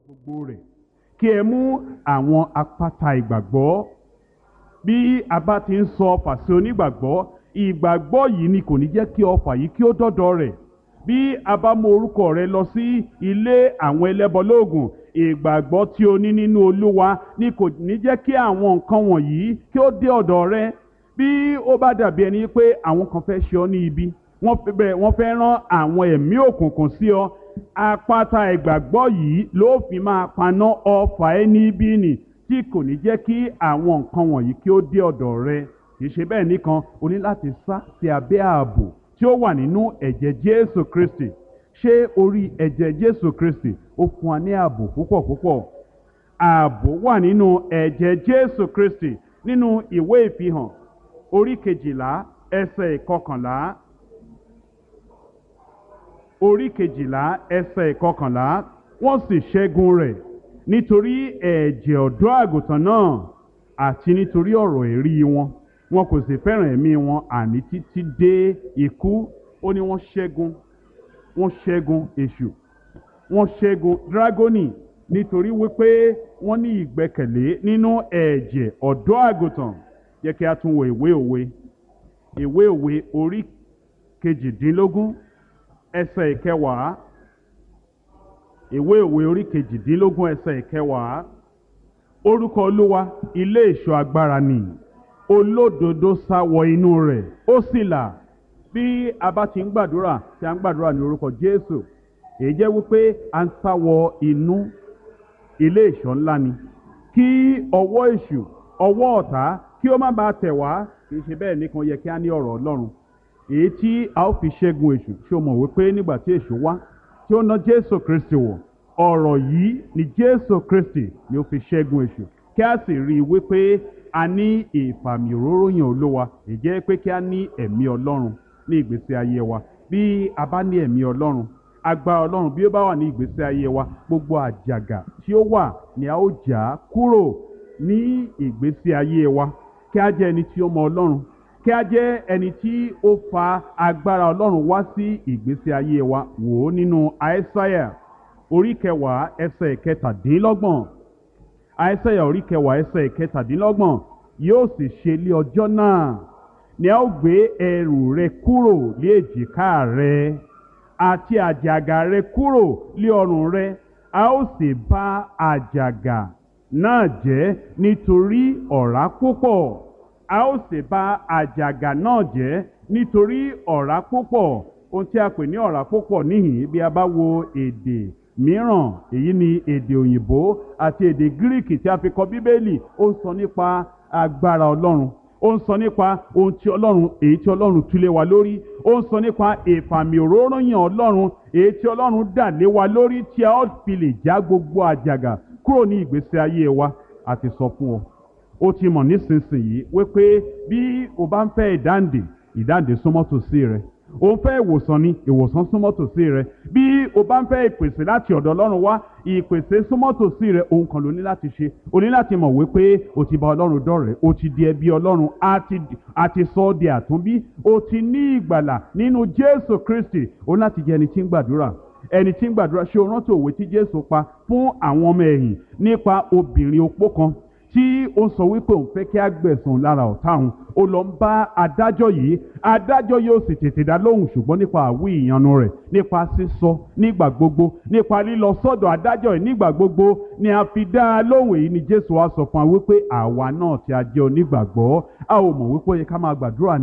gbogbo rẹ̀ kí ẹ mú àwọn apáta ìgbàgbọ́ bí a bá ti ń sọ fàṣẹ onígbàgbọ́ ìgbàgbọ́ yìí ni kò ní jẹ́ kí ọfà yìí kí ó dọ́dọ̀ rẹ̀ bí a bá mú orúkọ rẹ lọ sí ilé àwọn ẹlẹ́bọlóògùn ìgbàgbọ́ tí o ní nínú olúwa ni kò ní jẹ́ kí àwọn nǹkan wọ̀nyí kí ó dé ọ̀dọ̀ rẹ bí ó bá dàbí ẹni pé àwọn kan fẹ́ ṣe ọ́ ní ibi wọ́n fẹ́ bẹ́ẹ̀ wọ́n fẹ́ rán àwọn ẹ̀mí òkùnkùn sí ọ apáta ìgbàgbọ́ yìí ló fi máa paná ọfà ẹni bí nì tí kò ní jẹ́ kí àwọn nǹkan wọ̀nyí kí ó dé ọ̀dọ̀ rẹ kì í ṣe bẹ́ẹ̀ nìkan o ní láti sá sí abẹ́ ààbò tí ó wà nínú ẹ̀jẹ̀ Jésù Kristi ṣé orí ẹ̀jẹ̀ Jésù Kristi ó fún wa ní ààbò púpọ̀ púpọ̀ ààbò wà nínú ẹ̀jẹ̀ Jésù Kristi nínú ìwé ìfihàn orí kejìlá ẹsẹ̀ ìkọkànlá orí kejìlá ẹsẹ̀ ìkọkànlá wọ́n sì ṣẹ́gun rẹ̀ nítorí ẹ̀jẹ̀ ọ̀dọ́ àgùntàn náà àti nítorí ọ̀rọ̀ èrí wọn wọn kò sì fẹ́ràn ẹ̀mí wọn àní títí dé ikú ó ní wọ́n ṣẹ́gun wọ́n ṣẹ́gun èṣù wọ́n ṣẹ́gun dragoni nítorí wípé wọ́n ní ìgbẹ́kẹ̀lé nínú ẹ̀jẹ̀ ọ̀dọ́ àgùntàn yẹ kí a tún wo ìwé òwe ìwé òwe orí kejìdínlógún ẹsẹ̀ ìkẹwàá ìwé òwe orí kejìdínlógún ẹsẹ̀ ìkẹwàá orúkọ olúwa ilé ìṣọ́ agbára ni olódodo sá wọ inú rẹ̀ ó sì là bí a bá ti ń gbàdúrà tí a ń gbàdúrà ní orúkọ jésù èyí jẹ́ wípé a ń sá wọ inú ilé ìṣọ́ ńlá ni kí ọwọ́ èṣù ọwọ́ ọ̀tá kí ó má bàa tẹ̀ wá kì í ṣe bẹ́ẹ̀ nìkan yẹ kí a ní ọ̀rọ̀ ọlọ́run èyí tí a ó fi ṣẹ́gun èṣù ṣé o mọ̀ wípé nígbà tí èṣù wá tí ó ná jésù kristi wọ̀ ọ̀rọ̀ yìí ni jésù kristi ni ó fi ṣẹ́gun èṣù kí a sì rí i wípé a ní ìfàmì òróró yàn olówa ìjẹ́ pé kí a ní ẹ̀mí ọlọ́run ní ìgbésí ayé wa bí a bá ní ẹ̀mí ọlọ́run agbára ọlọ́run bí ó bá wà ní ìgbésí ayé wa gbogbo àjàgà tí ó wà ni a ó jà á kúrò ní ìgbésí ayé wa kí a jẹ́ ẹni tí ó mọ ọlọ́run kí a jẹ́ ẹni tí ó fa agbára ọlọ́run wá sí ìgbésí ayé wa wò ó nínú àìsáyà orí kẹwàá ẹsẹ̀ kẹtàdínlọ́gbọ̀n àìsáyà orí kẹwàá ẹsẹ̀ kẹtàdínlọ́gbọ̀n yóò sì ṣe lé ọjọ́ náà ni a ó gbé ẹrù rẹ kúrò lé èjìká rẹ àti àjàgà rẹ kúrò lé ọrùn rẹ a ó sì bá àjàgà náà jẹ́ nítorí ọ̀rá púpọ̀ a ó sì bá àjàgà náà jẹ́ nítorí ọ̀rá púpọ̀ ohun tí a pè ní ọ̀rá púpọ̀ níhìn bí a bá wo èdè mìíràn èyí ni èdè òyìnbó àti èdè gíríkì tí a fi kọ bíbélì ó ń sọ nípa agbára ọlọ́run ó ń sọ nípa ohun tí ọlọ́run èyí tí ọlọ́run túlé wa lórí ó ń sọ nípa ìfàmì òróróyàn ọlọ́run èyí tí ọlọ́run dà lé wa lórí tí a ó fi lè já gbogbo àjàgà kúrò ní ìgbésí ayé wa àti sọ fún ọ ó ti mọ̀ nísinsìnyí wípé bí o bá ń fẹ́ ìdáǹdè ìdáǹdè súnmọ́ tòsí rẹ o ń fẹ́ ìwòsàn ni ìwòsàn súnmọ́ tòsí rẹ bí o bá ń fẹ́ ìpèsè láti ọ̀dọ̀ ọlọ́run wá ìpèsè súnmọ́ tòsí rẹ ohun kan ló ní láti ṣe o ní láti mọ̀ wípé o ti bá ọlọ́run dọ̀rẹ́ o ti di ẹbí ọlọ́run a ti sọ ọ́ di àtúnbí o ti ní ìgbàlà nínú jésù kristi o ní láti jẹ́ ẹni tí ń gbàdúrà ẹni tí ń gbàdúrà ṣé o rántí òwe tí jésù pa fún àwọn ọmọ ẹ̀yìn nípa obìnrin opó kan tí ó sọ wípé òun fẹ́ kí á gbẹ̀sùn lára ọ̀tá òun ó lọ ń bá adájọ́ yìí adájọ́ yóò sì tètè dá lóhùn ṣùgbọ́n nípa àwí ìyanu rẹ̀ nípa sísọ nígbà gbogbo nípa lílọ sọ́dọ̀ adájọ́ yìí nígbà gbogbo ni a fi dá a lóhùn èyí ni jésù wá sọ fún wa wípé àwa náà tí a jẹ́ onígbàgbọ́ a ò mọ̀ wípé ó yẹ ká máa gbàdúrà ní